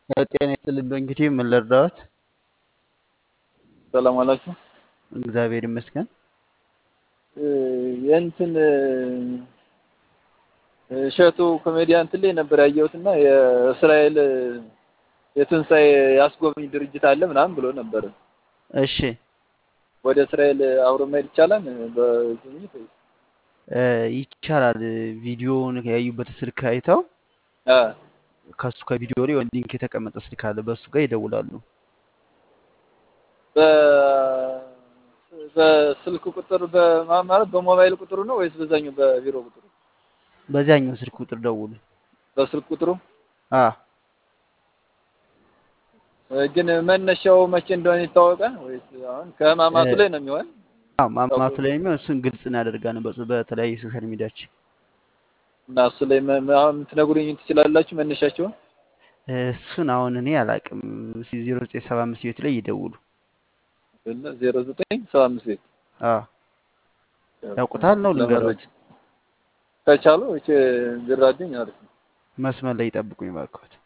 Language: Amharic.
ጤና ይስጥልኝ። እንግዲህ ምን ልርዳዎት? ሰላም አላችሁ? እግዚአብሔር ይመስገን። የእንትን እሸቱ ኮሜዲያን እንትን ላይ ነበር ያየሁት እና የእስራኤል የትንሣኤ ያስጎብኝ ድርጅት አለ ምናምን ብሎ ነበር። እሺ ወደ እስራኤል አብሮ መሄድ ይቻላል? በጉብኝት ወይስ? እ ይቻላል። ቪዲዮውን ያዩበት ስልክ አይተው አ ከሱ ከቪዲዮ ላይ የሆነ ሊንክ የተቀመጠ ስልክ አለ። በሱ ጋር ይደውላሉ። በ በስልክ ቁጥር በማ- ማለት በሞባይል ቁጥሩ ነው ወይስ በዛኛው በቢሮ ቁጥሩ? በዚያኛው ስልክ ቁጥር ደውሉ። በስልክ ቁጥሩ አ ግን መነሻው መቼ እንደሆነ ይታወቃል ወይስ አሁን ከህማማቱ ላይ ነው የሚሆን? አዎ ማማቱ ላይ የሚሆን እሱን ግልጽ እናደርጋለን በጽ- በተለያዩ ሶሻል ሚዲያችን እና እሱ ላይ መ- መ- አሁን ትነግሩኝ ትችላላችሁ መነሻቸውን? እሱን አሁን እኔ አላቅም። ዜሮ ዘጠኝ ሰባ አምስት ቤት ላይ ይደውሉ። ዜሮ ዘጠኝ ሰባ አምስት ቤት አ ያውቁታል ነው ልንገሮት? ከቻሉ ቢራዱኝ አሪፍ ነው። መስመር ላይ ይጠብቁኝ እባክዎት።